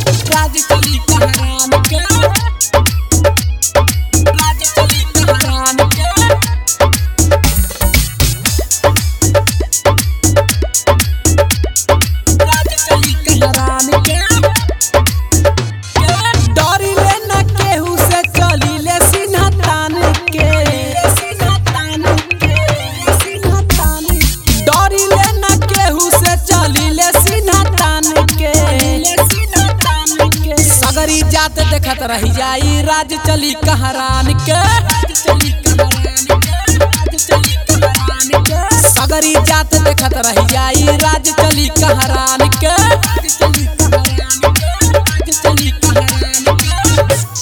राज चली कहरान के राज चली कहरान के राज चली कहरान के डरिले न केहू से चलिले सीना तान के सीना तान के सीना तान डरिले न केहू से चलिले सीना तान के सीना तान के सगरी जात देखत रही जाई राज चली कहरान के राज चली कहरान के राज चली कहरान के सगरी जात देखत रही जाई राज चली कहरान के राज चली कहरान के राज चली कहरान के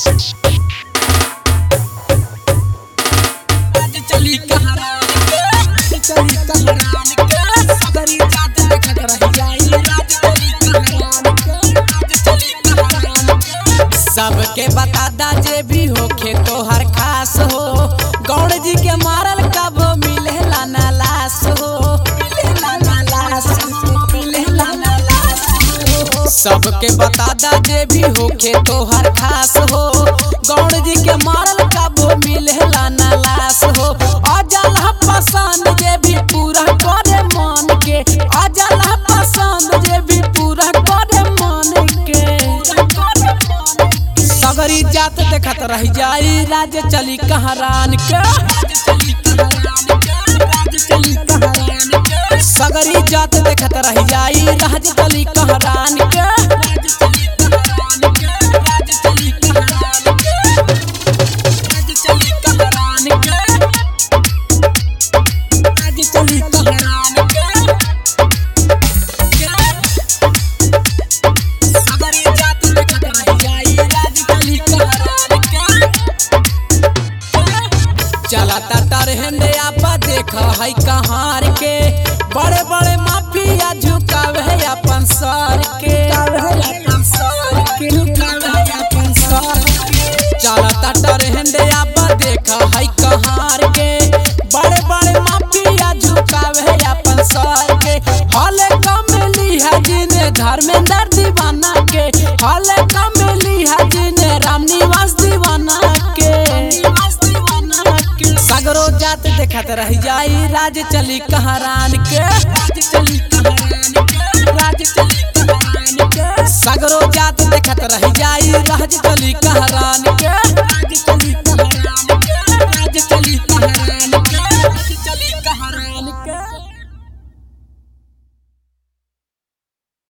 राज चली कहरान के राज चली कहरान के सगरी जात देखत रही जाई राज चली कहरान के राज चली कहरान के सबके बता दा जे भी होखे तो हर खास हो गौड़ जी के मारल कब मिलेला ना लाश हो मिलेला ना लाश हो मिलेला ना लाश हो सबके बता दा जे भी होखे तो हर खास हो गौड़ जी के मारल कब मिलेला ना लाश हो अजल पसंद जे भी पूरा करे मन के अजल पसंद जे भी पूरा करे मन के सगरी जात देखत रह जाई राज चली कहरान के सगरी जात देखत रह जाई राज चली कहरान के चली कहरान के सगरी जात देखत रह जाई राज चली कहरान के चलता तरहंदे आपा देख है कहार के बड़े बड़े माफिया झुकावे है अपन सर के चलता तरहंदे आपा देख है कहार के बड़े बड़े माफिया झुकावे है अपन सर के हले कमली है जिने धर्मेंद्र दीवाना के हले कमली है जिने रामनिवास दीवाना के सगरो जात देखत रह जाई राज चली कहरान के राज चली कहरान के राज चली कहरान के सगरो जात देखत रह जाई राज चली कहरान के